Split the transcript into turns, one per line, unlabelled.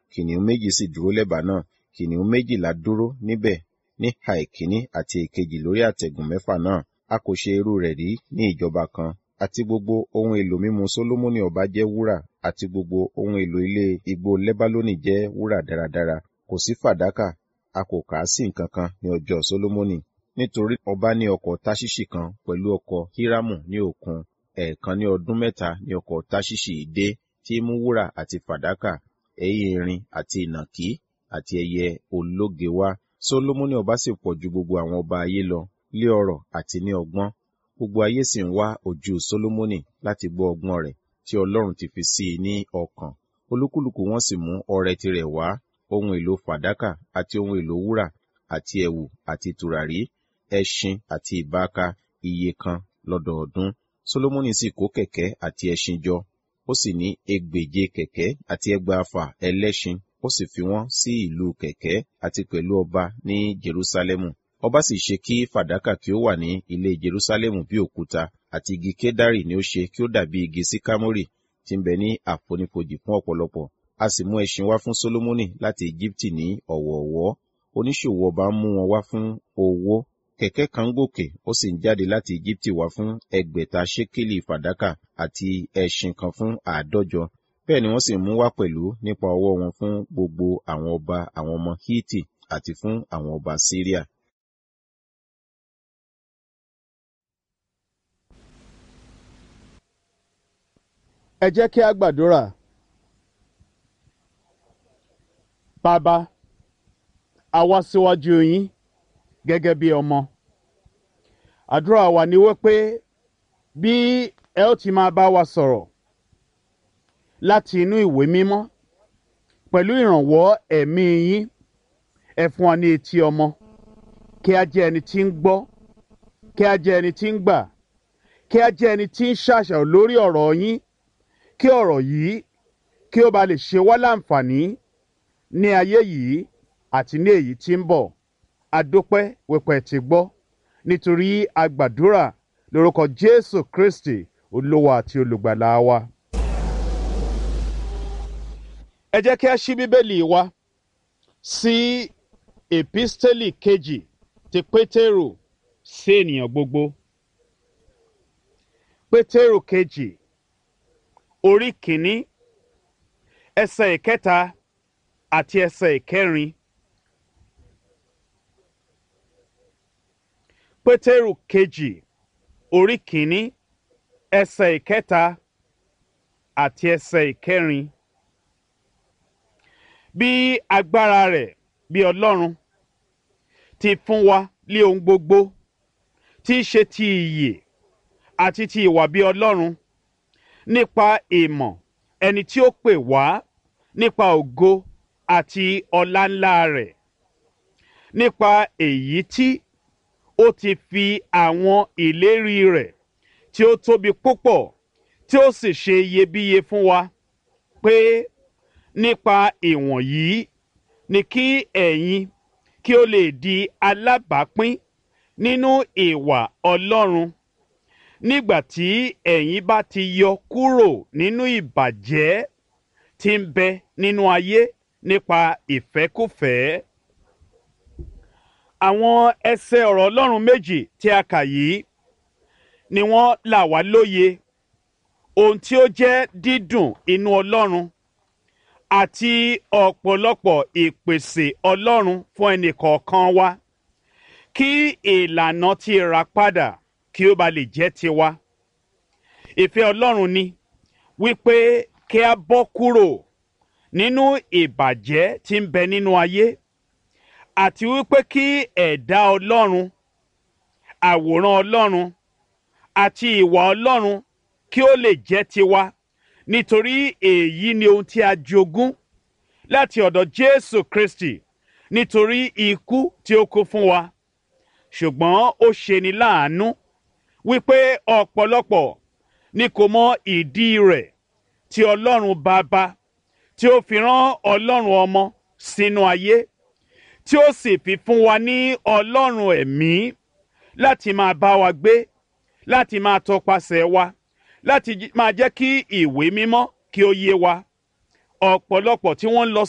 kìnìún méjì sì dúró lẹ́bàá náà kìnìún méjìlá dúró níbẹ̀ ní ìhà ìkíní àti ìkejì lórí àtẹ̀gùn mẹ́fà náà a kò ṣe irú rẹ̀ rí ní ìjọba kan àti gbogbo ohun èlò mímu Sólómọ́nì ọba jẹ́ wúrà àti gbogbo ohun èlò ilé igbó Lẹ́bálónì jẹ́ wúrà dáradára kò sí fàdákà a kò kà á sí nǹkan kan ní ọjọ́ Sólómọ́nì nítorí ọba ní ọkọ̀ táṣíṣì kan pẹ̀lú ọkọ̀ hírámù ní òkun ẹ̀ẹ̀kan ní ọdún mẹ́ta ní ọkọ̀ táṣíṣì dé tí mú wúrà àti fàdákà ẹyẹ erin àti ìnàkí àti ẹyẹ ológe wá Sólómọ́nì ọba sì pọ̀ ju gbogbo àwọn ọba ayé lọ lé ọrọ̀ àti ní ọgbọ́n gbogbo ayé sì ń wá ojú Sólómọ́nì láti gbọ́ ọgbọ́n rẹ̀ tí Ọlọ́run ti fi sí i ní ọkàn olúkúlùkù wọn sì mú ọrẹ tirẹ̀ wá ohun èlò fàdákà àti ohun èlò wúrà àti ẹ̀wù àti tùràrí ẹṣin àti ìbáka iye kan lọ́dọọdún Sólómọ́nì sì kó kẹ̀kẹ́ àti ẹṣin jọ ó sì ní ẹgbèje kẹ̀kẹ́ àti ẹgbàáfà ẹlẹ́ṣin ó sì fi wọ́n sí ìlú kẹ̀kẹ́ àti pẹ̀lú ọba ní Jerúsálẹ́mù ọba sì ṣe kí fàdákà kí ó wà ní ilé Jerúsálẹ́mù bí òkúta àti igi kédárì ni ó ṣe kí ó dàbí igi síkámórì tí ń bẹ ní àfonífojì fún ọ̀pọ̀lọpọ̀ a sì mú ẹṣin wá fún Sólómọ́nì láti Íjíbítì ní ọ̀wọ̀ọ̀wọ́ oníṣòwò ọba ń mú wọn wá fún owó kẹ̀kẹ́ kan gòkè ó sì ń jáde láti Íjíbítì wá fún ẹgbẹ̀ta ṣékélì fàdákà àti ẹṣin kan fún àádọ́jọ bẹ́ẹ̀ ni wọ́n sì mú wá pẹ̀lú nípa ọwọ́ wọn fún gbogbo àwọn ọba àwọn ọmọ Hítì àti fún àwọn ọba Síríà.
ẹ jẹ́ kí a gbàdúrà bàbá a wá síwájú yín gẹ́gẹ́ bí ọmọ àdúrà wa ni wípé bí ẹ ó ti máa bá wa sọ̀rọ̀ láti inú ìwé mímọ́ pẹ̀lú ìrànwọ́ ẹ̀mí yín ẹ fún wa ní etí ọmọ kí a jẹ́ ẹni tí ń gbọ́ kí a jẹ́ ẹni tí ń gbà kí a jẹ́ ẹni tí ń ṣàṣàrò lórí ọ̀rọ̀ yín kí ọ̀rọ̀ yìí kí ó ba lè ṣe wá láǹfààní ní ayé yìí àti ní èyí tí ń bọ̀ adúpẹ́ wípé ti gbọ́ nítorí agbàdúrà lórúkọ Jésù Kristi olówó àti olùgbàlà wa. ẹ jẹ́ kí a ṣí bíbélì wa sí èpísítélì kejì ti Pétérù sí ènìyàn gbogbo. Pétérù kejì orí kìíní ẹsẹ̀ ìkẹta àti ẹsẹ̀ ìkẹrin. Pétérù kejì orí kìíní ẹsẹ̀ ìkẹta àti ẹsẹ̀ ìkẹrin. Bí agbára rẹ̀ bí Ọlọ́run ti fún wa lé ohun gbogbo tí í ṣe ti ìyè àti ti ìwà bí Ọlọ́run nípa ìmọ̀ ẹni tí ó pè wá nípa ògo àti ọlá ńlá rẹ̀ nípa èyí tí ó ti fi àwọn ìlérí rẹ̀ tí ó tóbi púpọ̀ tí ó sì ṣe iyebíye fún wa pé nípa ìwọ̀nyí ni kí ẹ̀yin kí ó lè di alábàápín nínú ìwà Ọlọ́run nígbà tí ẹ̀yin bá ti yọ kúrò nínú ìbàjẹ́ tí ń bẹ nínú ayé nípa ìfẹ́kùfẹ́. Àwọn ẹsẹ̀ ọ̀rọ̀ Ọlọ́run méjì tí a kà yìí ni wọ́n là wá lóye ohun tí ó jẹ́ dídùn inú Ọlọ́run àti ọ̀pọ̀lọpọ̀ ìpèsè Ọlọ́run fún ẹnìkọ̀ọ̀kan wa kí ìlànà ti rà padà kí ó ba lè jẹ́ tiwa. Ìfẹ́ Ọlọ́run ni wípé kí a bọ́ kúrò nínú ìbàjẹ́ tí ń bẹ nínú ayé àti wípé kí ẹ̀dá Ọlọ́run àwòrán Ọlọ́run àti ìwà Ọlọ́run kí ó lè jẹ́ tiwa nítorí èyí ni ohun tí a jogún láti ọ̀dọ̀ Jésù Kristi nítorí ikú tí ó kú fún wa ṣùgbọ́n ó ṣeni láàánú wípé ọ̀pọ̀lọpọ̀ ni kò mọ ìdí rẹ̀ tí Ọlọ́run Baba tí ó fi rán Ọlọ́run Ọmọ sínú ayé tí ó sì fi fún wa ní Ọlọ́run ẹ̀mí láti máa bá wa gbé láti máa tọpasẹ̀ wa láti máa jẹ́ kí ìwé mímọ́ kí ó yé wa ọ̀pọ̀lọpọ̀ tí wọ́n ń lọ